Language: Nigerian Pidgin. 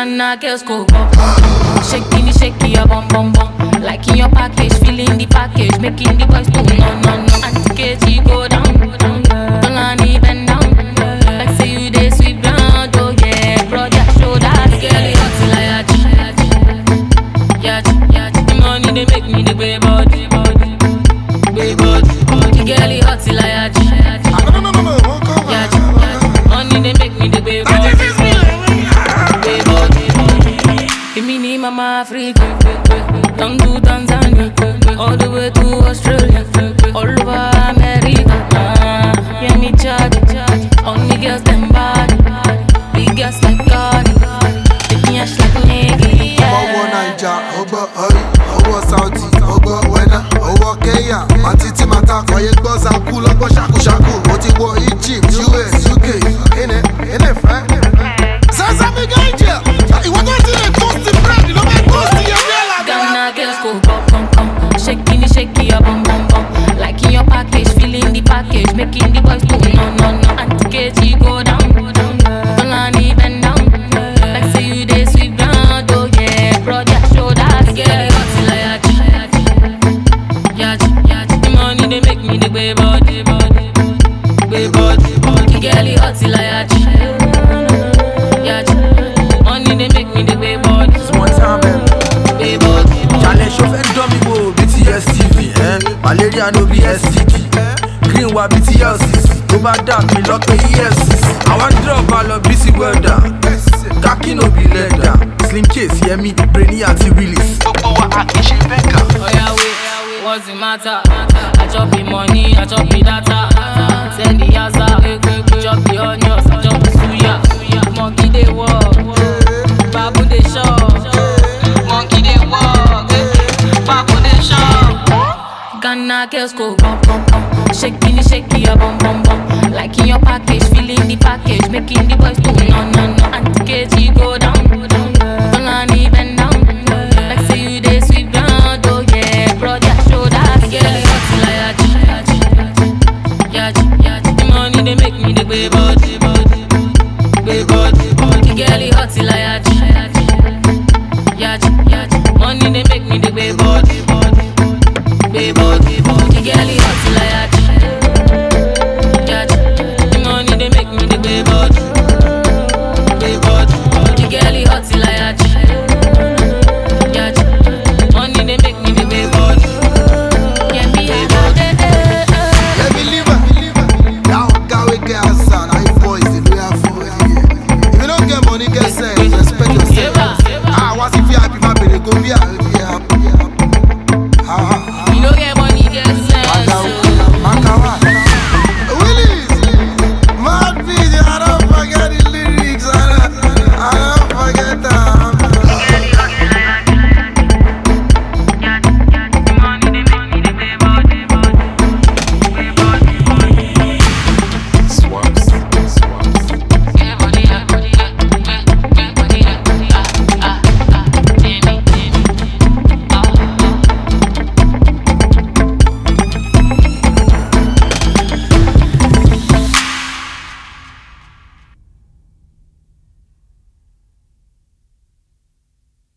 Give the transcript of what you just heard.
Ghana girls go bum bum bum. Shaking it, shaking your bum bum bum. Like in your package, feeling the package, making the boys go no no no. Auntie KG go down, don't let me bend down. Like say you dey sweep ground, oh yeah, broad your shoulders, girl you hot till I yachi, yachi, yachi. The money they make me the way body, body, way body, body. Girl you hot till I yachi, No, no, no, no, no, won't come yachi, yachi. Money they make me the way body. Èmi ni mama Africa, down to Tanzania, all the way to Australia, all over America. Ah, yeah, me charge, all the girls them body, big girls like God, big ass like nigga. ọwọ́ naija ọgbọ́ ọrí ọwọ́ saudi ọgbọ́ wẹ́nà ọwọ́ kenya àti tí màtá kọ̀yé gbọ́ zaku lọ́gbọ́ ṣàkúṣàkú mo ti wọ egypt us uk ẹnẹ ẹnẹ fẹ́. sẹ́sẹ́ mi gẹ́ ìjẹ́ ìwọ tó ti lè toast bread ló máa toast yẹn bí ẹ̀là Ghana girls go bum bum bum, shaking it, shaking your bum bum bum. Like in your package, feeling the package, making the boys go no no no. Auntie KG go down, don't let me bend down. Like say you dey sweep ground, oh yeah, broad your shoulders, girl you hot till I yachi, yachi, yachi. The money they make me the way body, body, way body, body. Girl you hot till I yachi, yachi. Money they make me the way body, One time, man. way body, body. Challenge show fẹ́ dán mi wò BTS TV. eh? Malaria no be STD. Green wa BTLCC. Tó bá dà mí lọ́pẹ́ EFCC. Àwọn drop máa lọ bí sí wẹ́dà. Kaki no be leather. Slim case Yemi, Brainy àti Willis. Gbogbo wa a kì í ṣe bẹ́ẹ̀kà. Oya wait, what's the matter? I chop the money, I chop the data. Send the yaza, chop the onions, I chop the suya. Monkey dey walk, babu dey shop. Monkey dey walk, babu dey shop. Ghana girls go bum bum bum, shaking it, shaking your bum bum bum. Like in your package, feeling the package, making the boys go no no no. Auntie KG go down, don't let me bend down. Like say you dey sweep ground, oh yeah, broad your shoulders, girl you hot till I yachi, yachi, yachi. The money they make me the way body, body, way body, body. Girl you hot till I yachi, yachi, yachi. Money they make me the way body, body, way body, body. Girl you hot till I yachi, yachi. The money they make me the way body, way body, body. Girl you hot till I yachi. Yachi. Money they make me the way body. Yeah, me a bad eh, eh, eh. Let me leave her. That guy we get outside, I boys, the way I for here. If you don't get money, get